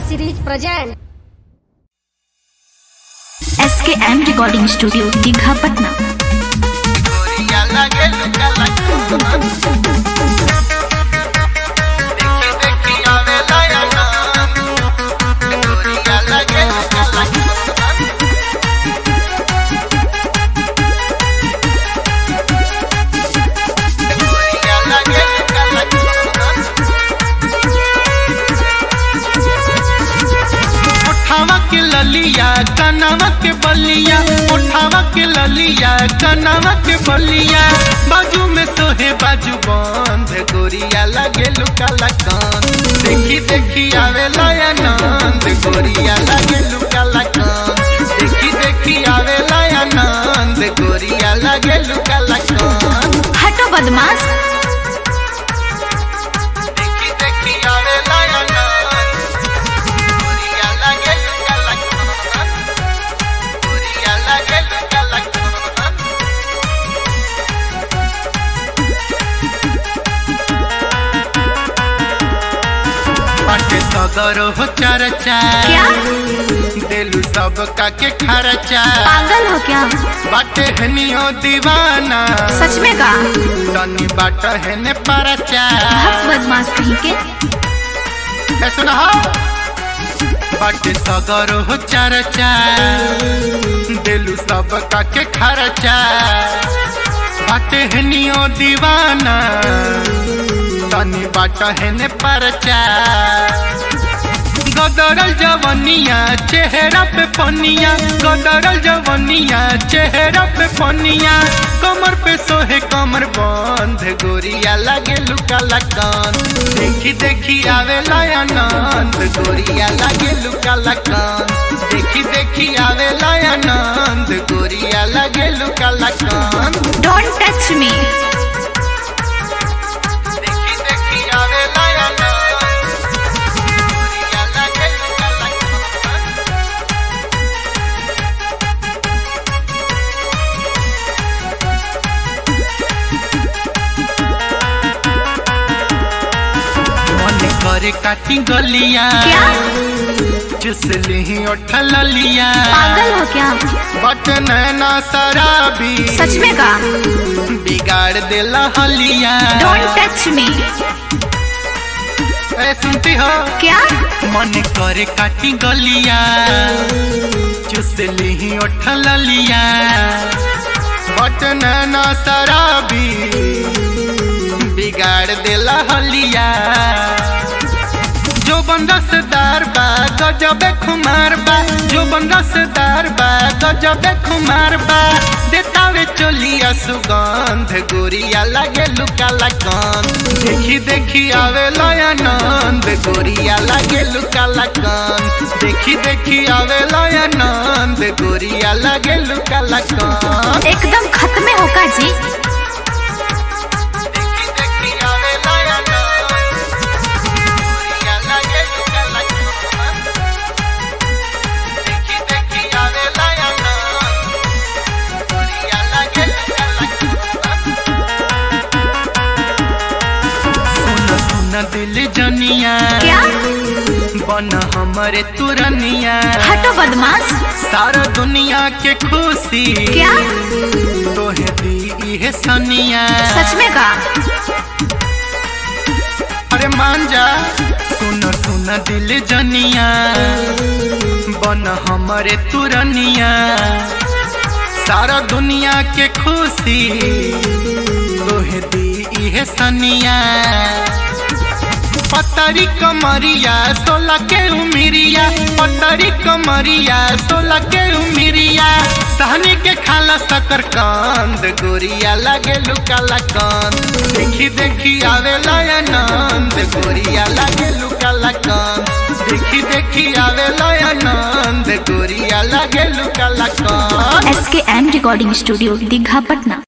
series present S K M recording studio Digha Patna गोरिया लगे लुका लगा देखी देखी आवे लाया नाम गोरिया लगे लुका लगा गोरिया लगे लुका लगा उठावा के ललिया कनावा के बलिया उठावा के ललिया कनावा के बलिया बाजू में सोहे बाजू बंद गोरिया लगे लुका लगन देखी देखी आवे लाया नंद गोरिया लगे लुका लगन देखी देखी आवे लाया नंद गोरिया लगे लुका लगन हटो बदमाश देखी देखी आवे लाया नंद गोरिया लगे लुका लगन गोरिया लगे लुका लगन बाटे सदर हो चर्चा क्या दिलू सब का के खर्चा पागल हो क्या बाटे हनियो दीवाना सच में का तनी बाट हेने परचा हक बदमाश कहीं के ए सुना बाटे सदर हो चर्चा दिलू सब का के खर्चा बाटे हनियो दीवाना तनी बाट हेने परचा गदरल जवनिया चेहरा पे पनिया गदरल जवनिया चेहरा पे पनिया कमर पे सोहे कमर बंद गोरिया लागे लुका लगन देखी देखी आवे लायानंद गोरिया लागे लुका लगन देखी देखी आवे लायानंद गोरिया लागे लुका लगन डोंट टच मी देखी देखी आवे लाया नाम गोरिया लगे लुका लगन मन करे काटी गलिया क्या चुस ली उठल लिया पागल हो क्या बट नैना शराबी सच में का बिगाड़ देला हलिया डोंट टच मी ए सुनती हो क्या मन करे काटी गलिया चुस ली उठल लिया बट नैना शराबी बिगाड़ देला हलिया जो रसदार बा गजबे खुमार बा जो रसदार बा गजबे खुमार बा देतावे चोलिया सुगंध गोरिया लागे लुका लगन देखी देखी आवे लयानंद गोरिया लागे लुका लगन देखी देखी आवे लयानंद गोरिया लागे लुका लगन एकदम खत्म होगा जी देखी देखी आवे लाया नाम गोरिया लगे लुका लगन देखी देखी आवे लाया नाम गोरिया लगे लुका लगन सुन सुन दिल जनिया क्या बन हमरे तुरनिया हटो बदमाश सारा दुनिया के खुशी क्या तोहे दी इहे सनिया सच में का अरे मान जा सुन सुन दिल जनिया बन हमरे तुरनिया सारा दुनिया के खुशी तोहे दी इहे सनिया पतरी कमरिया सोला के उमिरिया पतरी कमरिया सोला के उमिरिया सहनी के खाला सकर कंद गोरिया लागे लुका लगन देखी देखी आवे लयानंद गोरिया लागे लुका लगन देखी देखी आवे लयानंद गोरिया लागे लुका लगन S K M recording studio Digha Patna